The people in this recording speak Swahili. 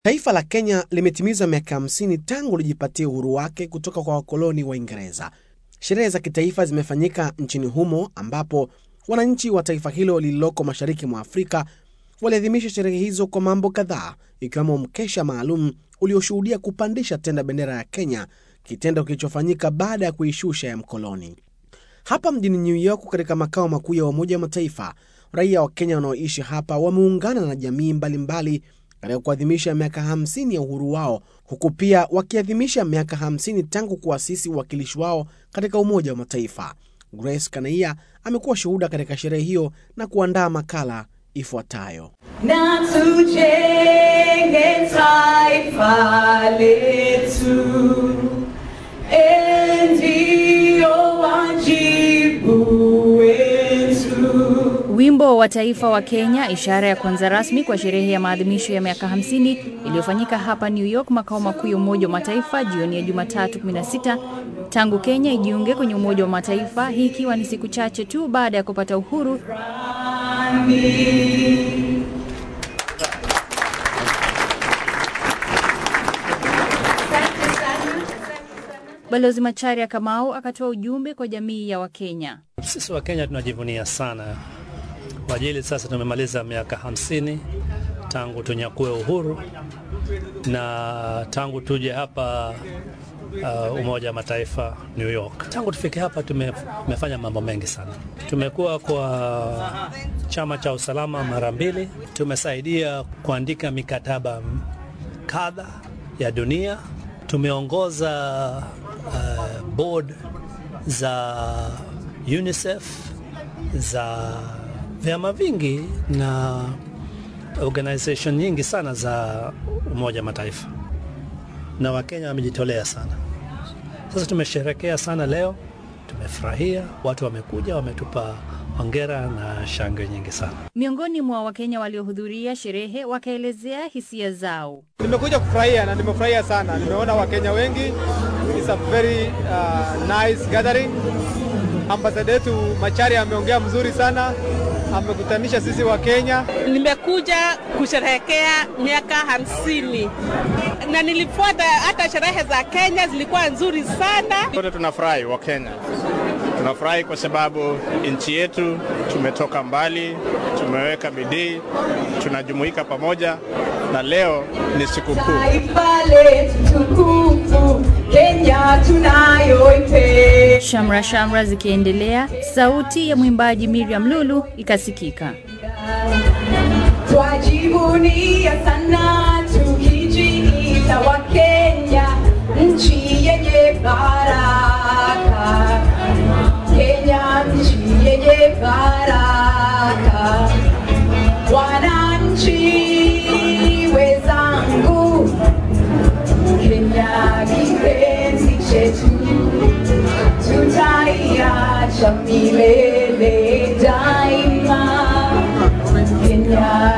Taifa la Kenya limetimiza miaka 50 tangu lijipatia uhuru wake kutoka kwa wakoloni wa Uingereza. Sherehe za kitaifa zimefanyika nchini humo ambapo wananchi wa taifa hilo lililoko mashariki mwa Afrika waliadhimisha sherehe hizo kwa mambo kadhaa, ikiwemo mkesha maalum ulioshuhudia kupandisha tena bendera ya Kenya, kitendo kilichofanyika baada ya kuishusha ya mkoloni. Hapa mjini New York, katika makao makuu ya Umoja wa Mataifa, raia wa Kenya wanaoishi hapa wameungana na jamii mbalimbali katika kuadhimisha miaka 50 ya uhuru wao, huku pia wakiadhimisha miaka 50 tangu kuasisi uwakilishi wao katika Umoja wa Mataifa. Grace Kanaia amekuwa shuhuda katika sherehe hiyo na kuandaa makala ifuatayo. na tujenge taifa letu, ndio wajibu wetu. Wimbo wa taifa wa Kenya, ishara ya kwanza rasmi kwa sherehe ya maadhimisho ya miaka 50 iliyofanyika hapa New York, makao makuu ya Umoja wa Mataifa, jioni ya Jumatatu 16 tangu Kenya ijiunge kwenye Umoja wa Mataifa, hii ikiwa ni siku chache tu baada ya kupata uhuru. Balozi Macharia Kamau akatoa ujumbe kwa jamii ya Wakenya. Sisi wa Kenya tunajivunia sana kwa ajili sasa tumemaliza miaka hamsini tangu tunyakue uhuru na tangu tuje hapa uh, Umoja wa Mataifa New York. Tangu tufike hapa tume, tumefanya mambo mengi sana. Tumekuwa kwa chama cha usalama mara mbili, tumesaidia kuandika mikataba kadha ya dunia, tumeongoza uh, board za UNICEF za vyama vingi na organization nyingi sana za Umoja wa Mataifa, na Wakenya wamejitolea sana. Sasa tumesherekea sana leo, tumefurahia, watu wamekuja, wametupa hongera na shangwe nyingi sana. Miongoni mwa Wakenya waliohudhuria sherehe wakaelezea hisia zao. Nimekuja kufurahia na nimefurahia sana. Nimeona Wakenya wengi. It's a very uh, nice gathering. Ambasada yetu Macharia ameongea mzuri sana, amekutanisha sisi wa Kenya. Nimekuja kusherehekea miaka hamsini na nilifuata hata sherehe za Kenya zilikuwa nzuri sana. Sote tunafurahi wa Kenya, tunafurahi kwa sababu nchi yetu tumetoka mbali, tumeweka bidii, tunajumuika pamoja na leo ni sikukuu. Taifa letu tukufu, Kenya tunayoipenda. Shamra shamra zikiendelea, sauti ya mwimbaji Miriam Lulu ikasikika. Twajivunia sana tukijiita wa Kenya, nchi yenye baraka. Kenya nchi yenye baraka. Wananchi wenzangu, Kenya kipenzi chetu, tutaiacha milele daima. Kenya